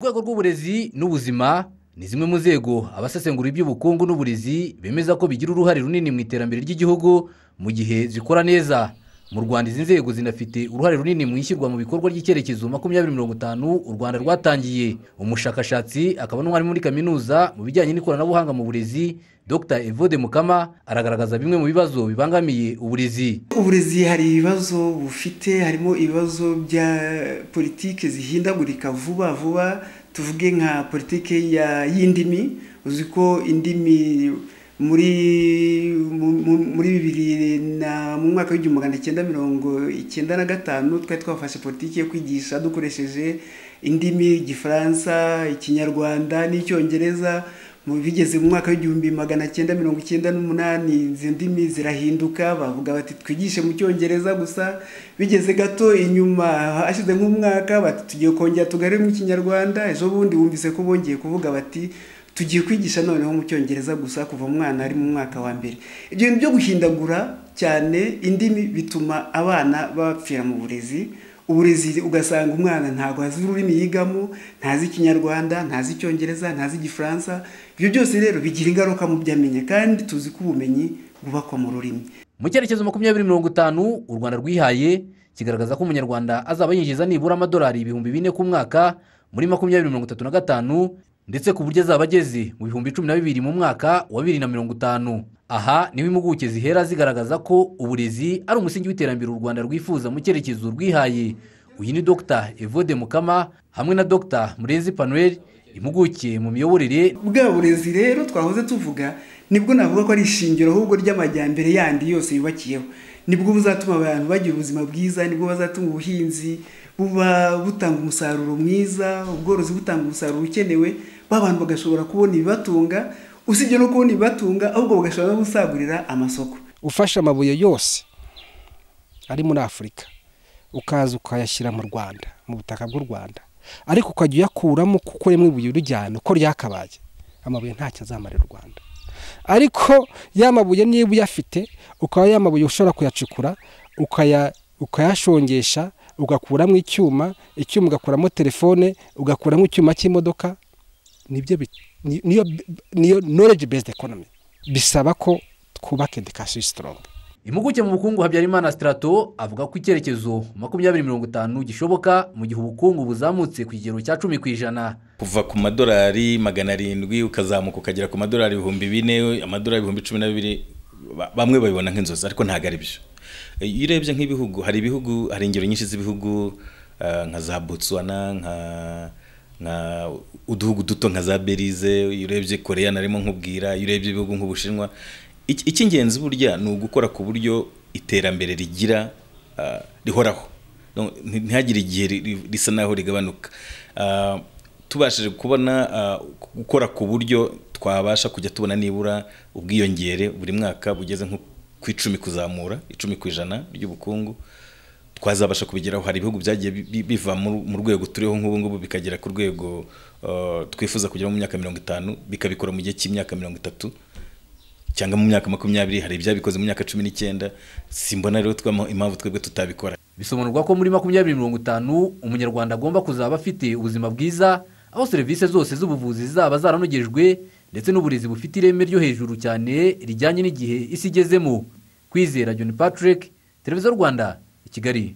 urwego rw'uburezi n'ubuzima ni zimwe mu nzego abasesengura iby'ubukungu n'uburezi bemeza ko bigira uruhare runini mu iterambere ry'igihugu mu gihe zikora neza mu rwanda izi nzego zinafite uruhare runini mu ishyirwa mu bikorwa ry'icyerekezo makumyabiri mirongo itanu u rwanda rwatangiye umushakashatsi akaba n'umwarimu muri kaminuza mu bijyanye n'ikoranabuhanga mu burezi dr evode mukama aragaragaza bimwe mu bibazo bibangamiye uburezi uburezi hari ibibazo bufite harimo ibibazo bya politiki zihindagurika vuba vuba tuvuge nka politiki ya- y'indimi uzi ko indimi muri mu- mu- muri bibiri na mu mwaka w'igihumbi magana cyenda mirongo icyenda na gatanu twari twafashe politiki yo kwigisha dukoresheje indimi igifaransa ikinyarwanda n'icyongereza mu bigeze mu mwaka w'igihumbi magana cyenda mirongo icyenda n'umunani izi ndimi zirahinduka bavuga bati twigishe mu cyongereza gusa bigeze gato inyuma hashize nk'umwaka bati tugiye kongera tugarure mu kinyarwanda ejo bundi bumvise ko bongeye kuvuga bati tugiye kwigisha noneho mu cyongereza gusa kuva umwana ari mu mwaka wa mbere ibyo bintu byo guhindagura cyane indimi bituma abana bapfira mu burezi uburezi ugasanga umwana ntabwo azi ururimi yigamo ntazi ikinyarwanda ntazi icyongereza ntazi igifaransa ibyo byose rero bigira ingaruka mu byo amenya kandi tuzi ko ubumenyi bwubakwa mu rurimi mu cyerekezo makumyabiri mirongo itanu u rwanda rwihaye kigaragaza ko umunyarwanda azaba yinjiza nibura amadolari ibihumbi bine ku mwaka muri makumyabiri mirongo itatu na gatanu ndetse ku buryo azaba ageze mu bihumbi cumi na bibiri mu mwaka wa bibiri na mirongo itanu aha niho impuguke zihera zigaragaza ko uburezi ari umusingi w'iterambere u rwanda rwifuza mu cyerekezo rwihaye uyu ni dr evode mukama hamwe na dr murenzi panuel impuguke mu miyoborere bwa burezi rero twahoze tuvuga nibwo navuga ko ari ishingiro ahubwo ry'amajyambere yandi yose yubakiyeho nibwo buzatuma abantu bagira ubuzima bwiza nibwo bazatuma ubuhinzi buba butanga umusaruro mwiza ubworozi butanga umusaruro ukenewe ba bantu bagashobora kubona ibibatunga usibye no kubona ibibatunga ahubwo bagashobora no gusagurira amasoko ufashe amabuye yose ari muri afurika ukaza ukayashyira mu rwanda mu butaka bw'u rwanda ariko ukajya uyakuramo kuko rimwe ibuye urijyana uko ryakabaye amabuye ntacyo azamarira u rwanda ariko ya mabuye niba uyafite ukaba ya mabuye ushobora kuyacukura ukaya- ukayashongesha ugakuramo icyuma icyuma ugakuramo telefone ugakuramo icyuma cy'imodoka nibyo bi- ni- niyo niyo knowledge based economy bisaba ko twubaka education strong impuguke mu bukungu habyarimana sitarato avuga ko icyerekezo makumyabiri mirongo itanu gishoboka mu gihe ubukungu buzamutse ku kigero cya cumi ku ijana kuva ku madolari magana arindwi ukazamuka ukagera ku madolari ibihumbi bine amadolari ibihumbi cumi na bibiri ba- bamwe babibona nk'inzozi ariko ntabwo ari byo E, iyo urebye nk'ibihugu hari ibihugu hari ingero nyinshi z'ibihugu eh, nka za botswana nka nka uduhugu duto nka za belize iyo urebye koreya narimo nkubwira iyo urebye ibihugu nk'ubushinwa Iki- icy'ingenzi burya ni ugukora ku buryo iterambere rigira eh, rihoraho Donc, nti- ntihagire igihe ri- ri- risa naho rigabanuka Ah, tubashije kubona ah, gukora ku buryo twabasha kujya tubona nibura ubwiyongere buri mwaka bugeze nko ku icumi kuzamura icumi ku ijana ry'ubukungu twazabasha kubigeraho hari ibihugu byagiye bi- bi- biva mu mu rwego turiho nk'ubu ngubu bikagera ku rwego ah, twifuza kugeraho mu myaka mirongo itanu bikabikora mu gihe cy'imyaka mirongo itatu cyangwa mu myaka makumyabiri hari ibyabikoze mu myaka cumi n'icyenda simbona rero twama- impamvu twebwe tutabikora bisobanurwa ko muri makumyabiri mirongo itanu umunyarwanda agomba kuzaba afite ubuzima bwiza aho serivisi zose z'ubuvuzi zaba zaranogejwe ndetse n'uburezi bufite ireme ryo hejuru cyane rijyanye n'igihe isi igezemo kwizera john patrick televiziyo rwanda i kigali